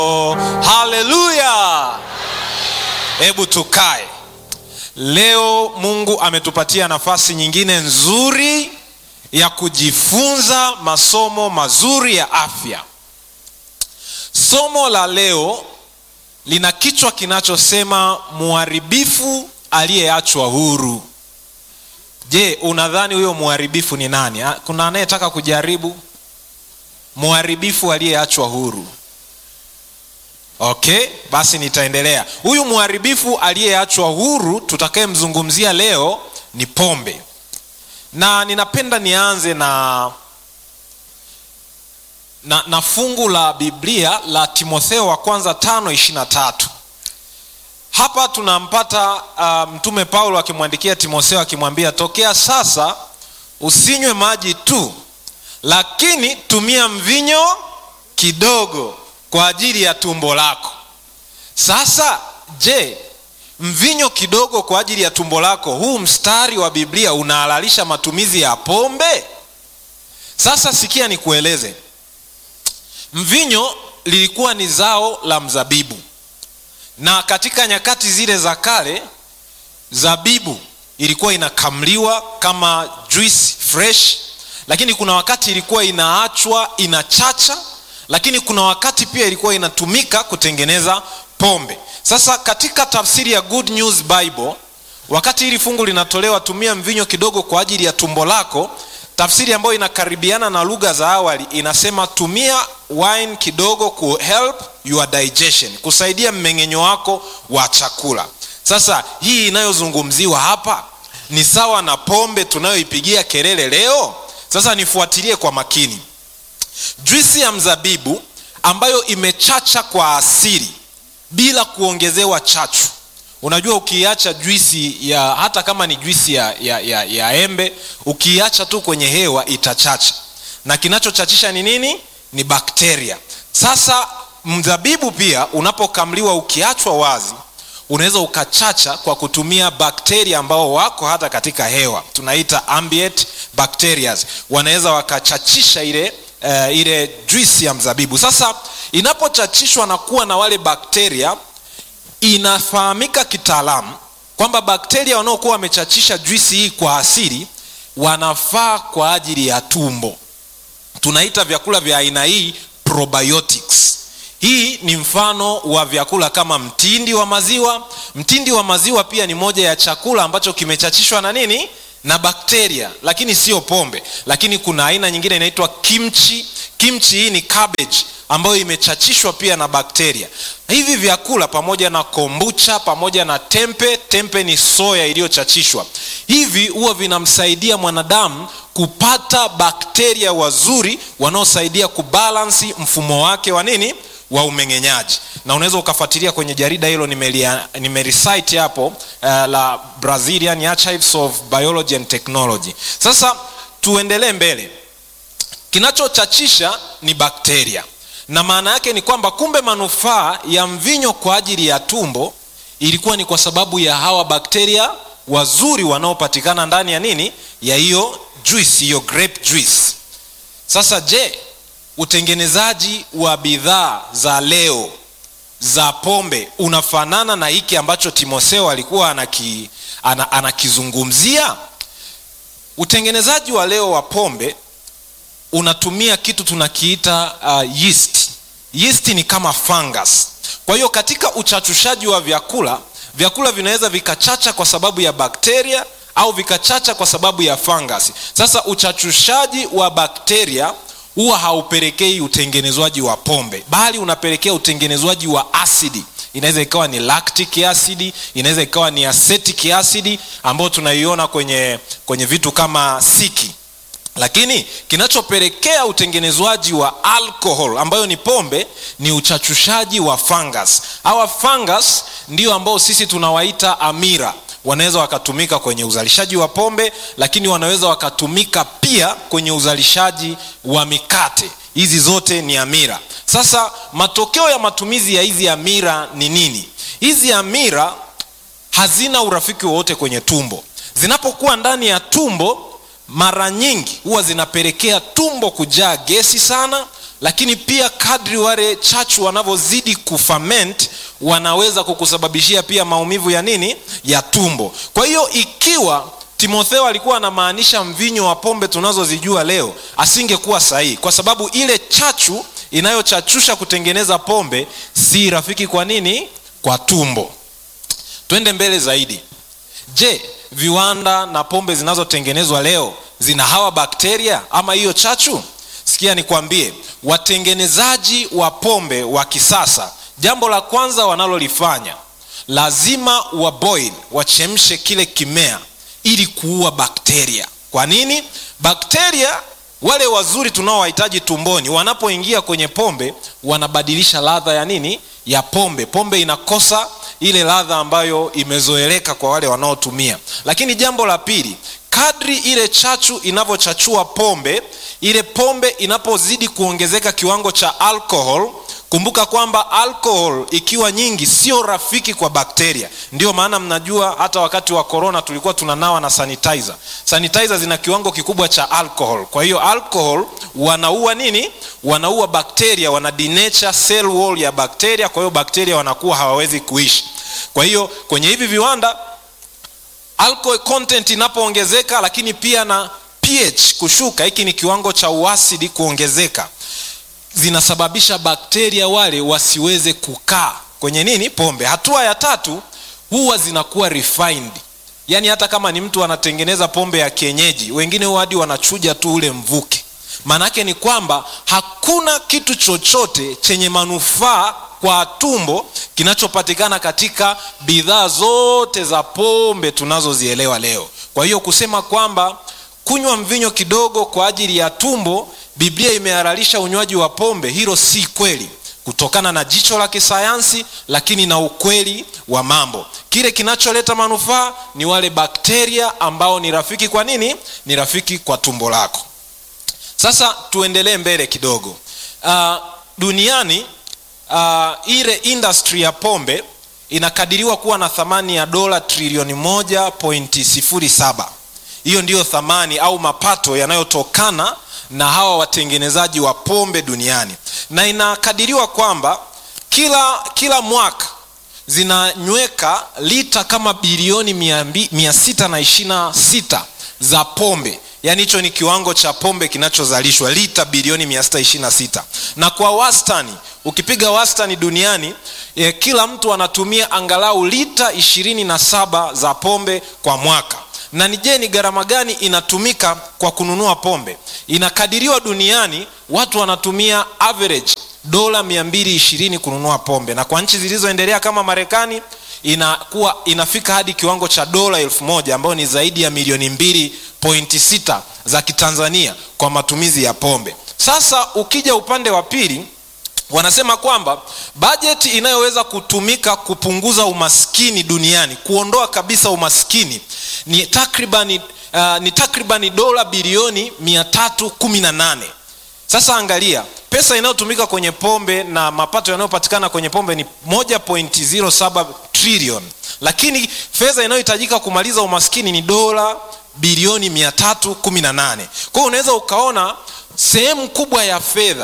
Oh, haleluya hebu tukae leo mungu ametupatia nafasi nyingine nzuri ya kujifunza masomo mazuri ya afya somo la leo lina kichwa kinachosema mharibifu aliyeachwa huru je unadhani huyo mharibifu ni nani Ah, kuna anayetaka kujaribu mharibifu aliyeachwa huru okay basi nitaendelea huyu mharibifu aliyeachwa huru tutakayemzungumzia leo ni pombe na ninapenda nianze na na, na fungu la biblia la timotheo wa kwanza tano ishirina tatu hapa tunampata uh, mtume paulo akimwandikia timotheo akimwambia tokea sasa usinywe maji tu lakini tumia mvinyo kidogo kwa ajili ya tumbo lako sasa je mvinyo kidogo kwa ajili ya tumbo lako huu mstari wa biblia unahalalisha matumizi ya pombe sasa sikia nikueleze mvinyo lilikuwa ni zao la mzabibu na katika nyakati zile za kale zabibu ilikuwa inakamliwa kama juice fresh lakini kuna wakati ilikuwa inaachwa inachacha lakini kuna wakati pia ilikuwa inatumika kutengeneza pombe sasa katika tafsiri ya good news bible wakati hili fungu linatolewa tumia mvinyo kidogo kwa ajili ya tumbo lako tafsiri ambayo inakaribiana na lugha za awali inasema tumia wine kidogo ku help your digestion kusaidia mmeng'enyo wako wa chakula sasa hii inayozungumziwa hapa ni sawa na pombe tunayoipigia kelele leo sasa nifuatilie kwa makini juisi ya mzabibu ambayo imechacha kwa asili bila kuongezewa chachu unajua ukiacha juisi ya hata kama ni juisi ya, ya, ya, ya embe ukiacha tu kwenye hewa itachacha na kinachochachisha ni nini ni bakteria sasa mzabibu pia unapokamliwa ukiachwa wazi unaweza ukachacha kwa kutumia bakteria ambao wako hata katika hewa tunaita ambient bacterias wanaweza wakachachisha ile uh, ile juisi ya mzabibu sasa inapochachishwa na kuwa na wale bakteria inafahamika kitaalamu kwamba bakteria wanaokuwa wamechachisha juisi hii kwa asili wanafaa kwa ajili ya tumbo tunaita vyakula vya aina hii probiotics hii ni mfano wa vyakula kama mtindi wa maziwa mtindi wa maziwa pia ni moja ya chakula ambacho kimechachishwa na nini na bakteria lakini sio pombe lakini kuna aina nyingine inaitwa kimchi kimchi hii ni cabbage ambayo imechachishwa pia na bakteria hivi vyakula pamoja na kombucha pamoja na tempe tempe ni soya iliyochachishwa hivi huwa vinamsaidia mwanadamu kupata bakteria wazuri wanaosaidia kubalansi mfumo wake wa nini wa umeng'enyaji na unaweza ukafuatilia kwenye jarida hilo nimerecite hapo uh, la brazilian archives of biology and technology sasa tuendelee mbele kinachochachisha ni bakteria na maana yake ni kwamba kumbe manufaa ya mvinyo kwa ajili ya tumbo ilikuwa ni kwa sababu ya hawa bakteria wazuri wanaopatikana ndani ya nini ya hiyo juice hiyo grape juice sasa je utengenezaji wa bidhaa za leo za pombe unafanana na hiki ambacho timotheo alikuwa anaki, ana, anakizungumzia utengenezaji wa leo wa pombe unatumia kitu tunakiita uh, yeast yeast ni kama fungus kwa hiyo katika uchachushaji wa vyakula vyakula vinaweza vikachacha kwa sababu ya bakteria au vikachacha kwa sababu ya fungus sasa uchachushaji wa bakteria huwa haupelekei utengenezwaji wa pombe bali unapelekea utengenezwaji wa asidi inaweza ikawa ni lactic acid inaweza ikawa ni acetic acid ambayo tunaiona kwenye kwenye vitu kama siki lakini kinachopelekea utengenezwaji wa alcohol ambayo ni pombe ni uchachushaji wa fungus hawa fungus ndio ambao sisi tunawaita amira wanaweza wakatumika kwenye uzalishaji wa pombe lakini wanaweza wakatumika pia kwenye uzalishaji wa mikate hizi zote ni amira sasa matokeo ya matumizi ya hizi amira ni nini hizi amira hazina urafiki wowote kwenye tumbo zinapokuwa ndani ya tumbo mara nyingi huwa zinapelekea tumbo kujaa gesi sana lakini pia kadri wale chachu wanavyozidi kufament wanaweza kukusababishia pia maumivu ya nini ya tumbo kwa hiyo ikiwa timotheo alikuwa anamaanisha mvinyo wa pombe tunazozijua leo asingekuwa sahihi kwa sababu ile chachu inayochachusha kutengeneza pombe si rafiki kwa nini kwa tumbo twende mbele zaidi je viwanda na pombe zinazotengenezwa leo zina hawa bakteria ama hiyo chachu sikia nikwambie watengenezaji wa pombe wa kisasa jambo la kwanza wanalolifanya lazima waboil wachemshe kile kimea ili kuua bakteria kwa nini bakteria wale wazuri tunaowahitaji tumboni wanapoingia kwenye pombe wanabadilisha ladha ya nini ya pombe pombe inakosa ile ladha ambayo imezoeleka kwa wale wanaotumia lakini jambo la pili kadri ile chachu inavyochachua pombe ile pombe inapozidi kuongezeka kiwango cha alcohol kumbuka kwamba alcohol ikiwa nyingi sio rafiki kwa bakteria ndio maana mnajua hata wakati wa corona tulikuwa tunanawa na sanitizer sanitizer zina kiwango kikubwa cha alcohol kwa hiyo alcohol wanaua nini wanaua bakteria wana denature cell wall ya bakteria kwa hiyo bakteria wanakuwa hawawezi kuishi kwa hiyo kwenye hivi viwanda alcohol content inapoongezeka lakini pia na ph kushuka hiki ni kiwango cha uasidi kuongezeka zinasababisha bakteria wale wasiweze kukaa kwenye nini pombe hatua ya tatu huwa zinakuwa refined yaani hata kama ni mtu anatengeneza pombe ya kienyeji wengine huwa hadi wanachuja tu ule mvuke maanaake ni kwamba hakuna kitu chochote chenye manufaa kwa tumbo kinachopatikana katika bidhaa zote za pombe tunazozielewa leo kwa hiyo kusema kwamba kunywa mvinyo kidogo kwa ajili ya tumbo biblia imehalalisha unywaji wa pombe hilo si kweli kutokana na jicho la kisayansi lakini na ukweli wa mambo kile kinacholeta manufaa ni wale bakteria ambao ni rafiki kwa nini ni rafiki kwa tumbo lako sasa tuendelee mbele kidogo uh, duniani uh, ile industry ya pombe inakadiriwa kuwa na thamani ya dola trilioni moja pointi sifuri saba hiyo ndiyo thamani au mapato yanayotokana na hawa watengenezaji wa pombe duniani na inakadiriwa kwamba kila kila mwaka zinanyweka lita kama bilioni mia sita na ishirina sita za pombe yaani hicho ni kiwango cha pombe kinachozalishwa lita bilioni 626 na kwa wastani ukipiga wastani duniani eh, kila mtu anatumia angalau lita 27 za pombe kwa mwaka na ni je ni gharama gani inatumika kwa kununua pombe inakadiriwa duniani watu wanatumia average dola 220 kununua pombe na kwa nchi zilizoendelea kama marekani inakuwa inafika hadi kiwango cha dola elfu moja ambayo ni zaidi ya milioni mbili pointi sita za kitanzania kwa matumizi ya pombe sasa ukija upande wa pili wanasema kwamba bajeti inayoweza kutumika kupunguza umaskini duniani kuondoa kabisa umaskini ni takribani uh, ni takribani dola bilioni 318 sasa angalia pesa inayotumika kwenye pombe na mapato yanayopatikana kwenye pombe ni 1.07 trillion lakini fedha inayohitajika kumaliza umaskini ni dola bilioni 318 kwa hiyo unaweza ukaona sehemu kubwa ya fedha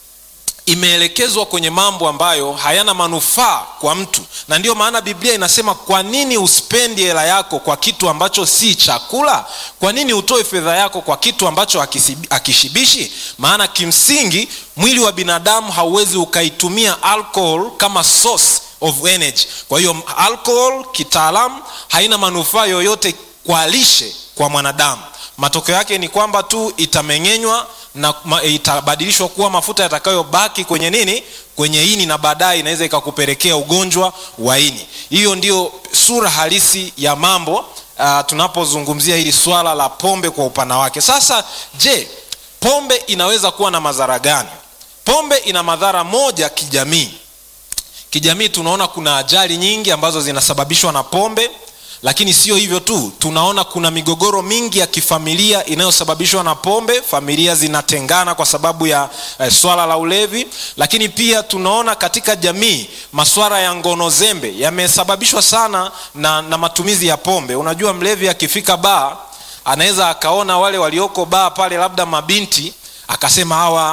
imeelekezwa kwenye mambo ambayo hayana manufaa kwa mtu na ndiyo maana biblia inasema kwa nini uspendi hela yako kwa kitu ambacho si chakula kwa nini utoe fedha yako kwa kitu ambacho akishibishi maana kimsingi mwili wa binadamu hauwezi ukaitumia alcohol kama source of energy kwa hiyo alcohol kitaalamu haina manufaa yoyote kwa lishe kwa mwanadamu matokeo yake ni kwamba tu itameng'enywa na itabadilishwa kuwa mafuta yatakayobaki kwenye nini kwenye ini na baadaye inaweza ikakupelekea ugonjwa wa ini hiyo ndio sura halisi ya mambo uh, tunapozungumzia hili swala la pombe kwa upana wake sasa je pombe inaweza kuwa na madhara gani pombe ina madhara moja kijamii kijamii tunaona kuna ajali nyingi ambazo zinasababishwa na pombe lakini sio hivyo tu tunaona kuna migogoro mingi ya kifamilia inayosababishwa na pombe familia zinatengana kwa sababu ya eh, swala la ulevi lakini pia tunaona katika jamii maswala ya ngono zembe yamesababishwa sana na, na matumizi ya pombe unajua mlevi akifika baa anaweza akaona wale walioko baa pale labda mabinti akasema hawa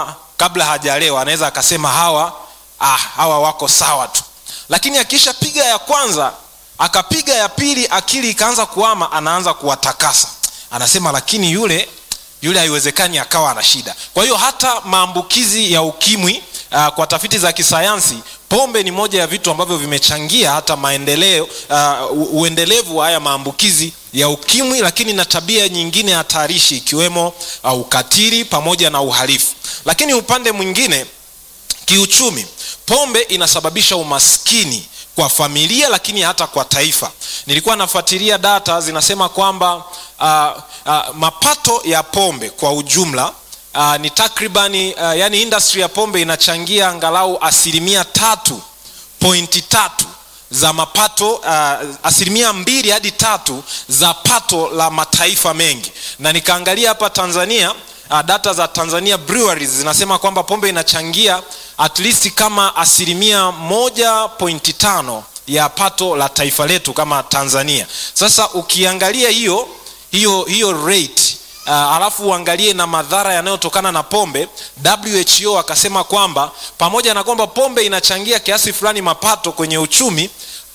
kabla hajalewa anaweza akasema hawa ah, hawa wako sawa tu lakini akishapiga ya kwanza akapiga ya pili akili ikaanza kuama anaanza kuwatakasa anasema lakini yule yule haiwezekani akawa ana shida kwa hiyo hata maambukizi ya ukimwi uh, kwa tafiti za kisayansi pombe ni moja ya vitu ambavyo vimechangia hata maendeleo uh, uendelevu wa haya maambukizi ya ukimwi lakini na tabia nyingine hatarishi ikiwemo uh, ukatili pamoja na uhalifu lakini upande mwingine kiuchumi pombe inasababisha umaskini kwa familia lakini hata kwa taifa nilikuwa nafuatilia data zinasema kwamba uh, uh, mapato ya pombe kwa ujumla uh, ni takribani uh, yani industry ya pombe inachangia angalau asilimia tatu pointi tatu za mapato uh, asilimia mbili hadi tatu za pato la mataifa mengi na nikaangalia hapa tanzania uh, data za tanzania breweries zinasema kwamba pombe inachangia at least kama asilimia moja pointi tano ya pato la taifa letu kama tanzania sasa ukiangalia hiyo hiyo hiyo rate uh, alafu uangalie na madhara yanayotokana na pombe who akasema kwamba pamoja na kwamba pombe inachangia kiasi fulani mapato kwenye uchumi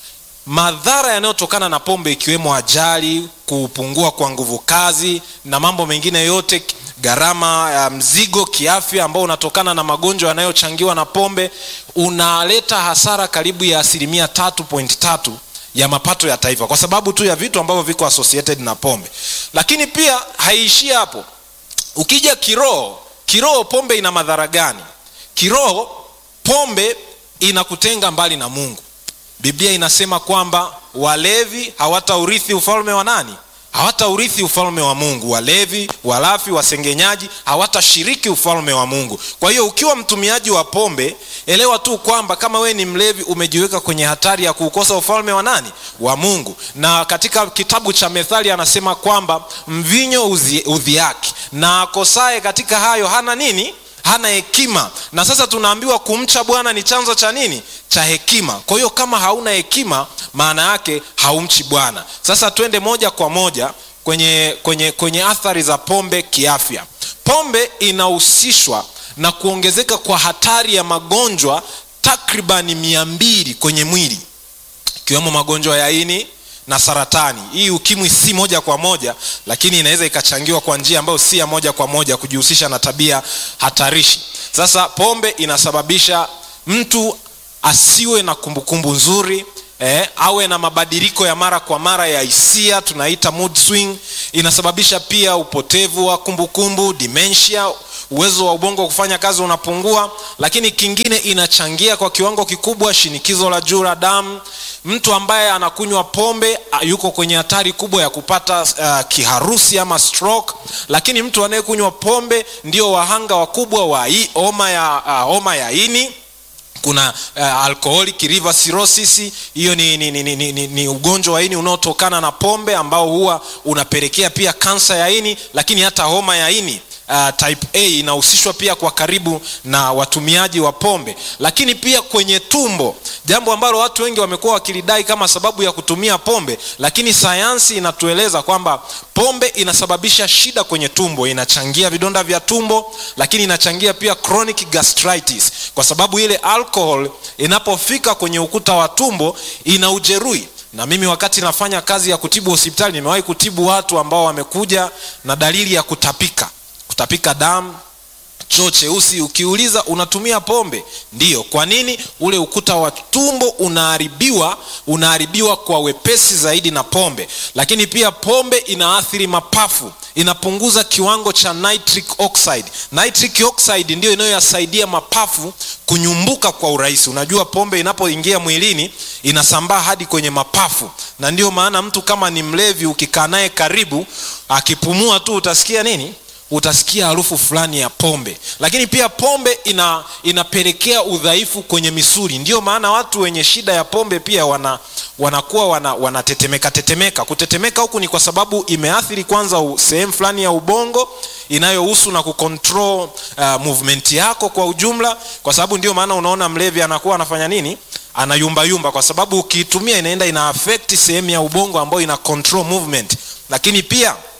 madhara yanayotokana na pombe ikiwemo ajali kupungua kwa nguvu kazi na mambo mengine yote gharama ya mzigo kiafya ambao unatokana na magonjwa yanayochangiwa na pombe unaleta hasara karibu ya asilimia tatu point tatu ya mapato ya taifa kwa sababu tu ya vitu ambavyo viko associated na pombe lakini pia haiishii hapo ukija kiroho kiroho pombe ina madhara gani kiroho pombe inakutenga mbali na mungu biblia inasema kwamba walevi hawataurithi ufalme wa nani hawataurithi ufalme wa mungu walevi walafi wasengenyaji hawatashiriki ufalme wa mungu kwa hiyo ukiwa mtumiaji wa pombe elewa tu kwamba kama wewe ni mlevi umejiweka kwenye hatari ya kuukosa ufalme wa nani wa mungu na katika kitabu cha methali anasema kwamba mvinyo udhiaki na akosaye katika hayo hana nini hana hekima na sasa tunaambiwa kumcha bwana ni chanzo cha nini cha hekima kwa hiyo kama hauna hekima maana yake haumchi bwana sasa twende moja kwa moja kwenye, kwenye, kwenye athari za pombe kiafya pombe inahusishwa na kuongezeka kwa hatari ya magonjwa takribani mia mbili kwenye mwili ikiwemo magonjwa ya ini na saratani hii ukimwi si moja kwa moja lakini inaweza ikachangiwa kwa njia ambayo si ya moja kwa moja kujihusisha na tabia hatarishi sasa pombe inasababisha mtu asiwe na kumbukumbu nzuri eh, awe na mabadiliko ya mara kwa mara ya hisia tunaita mood swing inasababisha pia upotevu wa kumbukumbu dementia uwezo wa ubongo wa kufanya kazi unapungua lakini kingine inachangia kwa kiwango kikubwa shinikizo la juu la damu mtu ambaye anakunywa pombe yuko kwenye hatari kubwa ya kupata uh, kiharusi ama stroke lakini mtu anayekunywa pombe ndio wahanga wakubwa wa homa ya, uh, homa ya ini kuna uh, alcoholic liver cirrhosis hiyo ni, ni, ni, ni, ni, ni ugonjwa wa ini unaotokana na pombe ambao huwa unapelekea pia kansa ya ini lakini hata homa ya ini uh, type a inahusishwa pia kwa karibu na watumiaji wa pombe lakini pia kwenye tumbo jambo ambalo watu wengi wamekuwa wakilidai kama sababu ya kutumia pombe lakini sayansi inatueleza kwamba pombe inasababisha shida kwenye tumbo inachangia vidonda vya tumbo lakini inachangia pia chronic gastritis kwa sababu ile alcohol inapofika kwenye ukuta wa tumbo ina ujeruhi na mimi wakati nafanya kazi ya kutibu hospitali nimewahi kutibu watu ambao wamekuja na dalili ya kutapika kutapika damu choo cheusi ukiuliza unatumia pombe ndiyo kwa nini ule ukuta wa tumbo unaharibiwa unaharibiwa kwa wepesi zaidi na pombe lakini pia pombe inaathiri mapafu inapunguza kiwango cha nitric oxide nitric oxide ndiyo inayoyasaidia mapafu kunyumbuka kwa urahisi unajua pombe inapoingia mwilini inasambaa hadi kwenye mapafu na ndio maana mtu kama ni mlevi ukikaa naye karibu akipumua tu utasikia nini utasikia harufu fulani ya pombe lakini pia pombe ina inapelekea udhaifu kwenye misuli ndio maana watu wenye shida ya pombe pia wana wanakuwa wana, wanatetemeka tetemeka kutetemeka huku ni kwa sababu imeathiri kwanza sehemu fulani ya ubongo inayohusu na kucontrol uh, movement yako kwa ujumla kwa sababu ndio maana unaona mlevi anakuwa anafanya nini anayumbayumba kwa sababu ukiitumia inaenda ina affect sehemu ya ubongo ambayo ina control movement lakini pia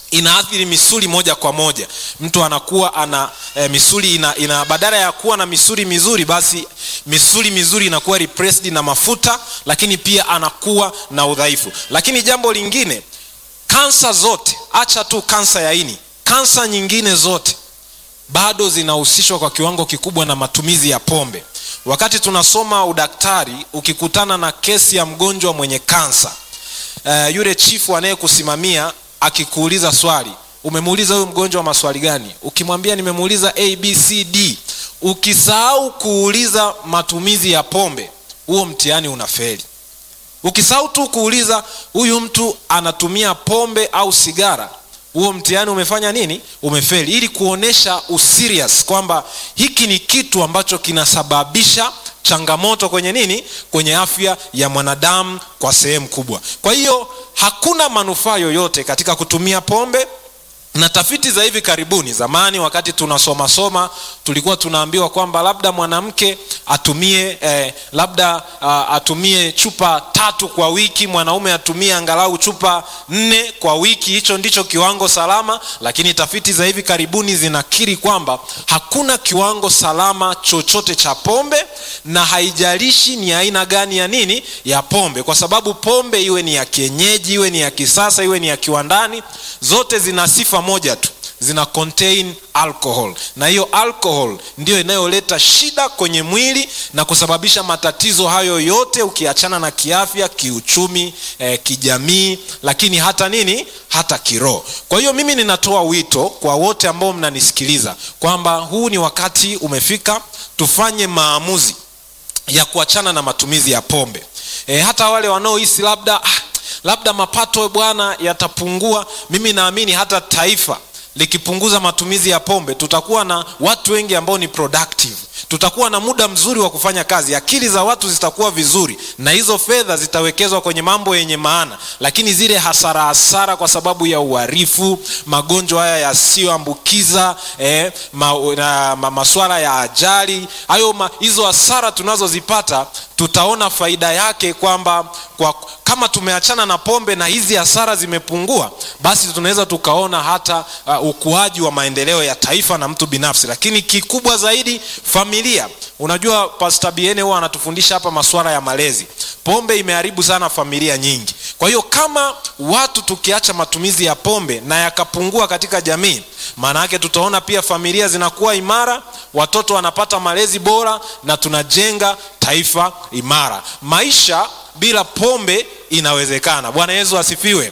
inaathiri misuli moja kwa moja mtu anakuwa ana e, misuli ina, ina badala ya kuwa na misuli mizuri basi misuli mizuri inakuwa repressed na mafuta lakini pia anakuwa na udhaifu lakini jambo lingine kansa zote acha tu kansa ya ini kansa nyingine zote bado zinahusishwa kwa kiwango kikubwa na matumizi ya pombe wakati tunasoma udaktari ukikutana na kesi ya mgonjwa mwenye kansa uh, yule chifu anayekusimamia akikuuliza swali umemuuliza huyu mgonjwa maswali gani ukimwambia nimemuuliza abcd ukisahau kuuliza matumizi ya pombe huo mtihani unafeli ukisahau tu kuuliza huyu mtu anatumia pombe au sigara huo mtihani umefanya nini umefeli ili kuonyesha userious kwamba hiki ni kitu ambacho kinasababisha changamoto kwenye nini kwenye afya ya mwanadamu kwa sehemu kubwa kwa hiyo hakuna manufaa yoyote katika kutumia pombe na tafiti za hivi karibuni zamani wakati tunasomasoma tulikuwa tunaambiwa kwamba labda mwanamke atumie eh, labda uh, atumie chupa tatu kwa wiki mwanaume atumie angalau chupa nne kwa wiki hicho ndicho kiwango salama lakini tafiti za hivi karibuni zinakiri kwamba hakuna kiwango salama chochote cha pombe na haijalishi ni aina gani ya nini ya pombe kwa sababu pombe iwe ni ya kienyeji iwe ni ya kisasa iwe ni ya kiwandani zote zina sifa moja tu zina contain alcohol na hiyo alcohol ndiyo inayoleta shida kwenye mwili na kusababisha matatizo hayo yote ukiachana na kiafya kiuchumi eh, kijamii lakini hata nini hata kiroho kwa hiyo mimi ninatoa wito kwa wote ambao mnanisikiliza kwamba huu ni wakati umefika tufanye maamuzi ya kuachana na matumizi ya pombe e, hata wale wanaohisi labda ah, labda mapato bwana yatapungua mimi naamini hata taifa likipunguza matumizi ya pombe tutakuwa na watu wengi ambao ni productive tutakuwa na muda mzuri wa kufanya kazi akili za watu zitakuwa vizuri na hizo fedha zitawekezwa kwenye mambo yenye maana lakini zile hasara hasara kwa sababu ya uharifu magonjwa haya yasiyoambukiza eh, ma, na, ma, maswala ya ajali hayo ma, hizo hasara tunazozipata tutaona faida yake kwamba kwa kama tumeachana na pombe na hizi hasara zimepungua basi tunaweza tukaona hata uh, ukuaji wa maendeleo ya taifa na mtu binafsi lakini kikubwa zaidi familia unajua pastor biene huwa anatufundisha hapa masuala ya malezi pombe imeharibu sana familia nyingi kwa hiyo kama watu tukiacha matumizi ya pombe na yakapungua katika jamii maana yake tutaona pia familia zinakuwa imara watoto wanapata malezi bora na tunajenga taifa imara maisha bila pombe inawezekana bwana yesu asifiwe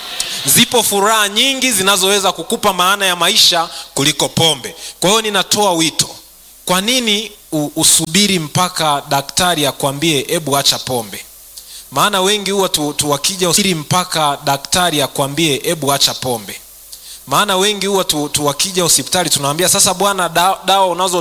zipo furaha nyingi zinazoweza kukupa maana ya maisha kuliko pombe kwa hiyo ninatoa wito kwa nini usubiri mpaka daktari akwambie hebu acha pombe maana wengi huwa tu, tu wakija usubiri mpaka daktari akwambie hebu acha pombe maana wengi huwa tu, tu wakija hospitali tunawambia sasa bwana dawa, dawa unazo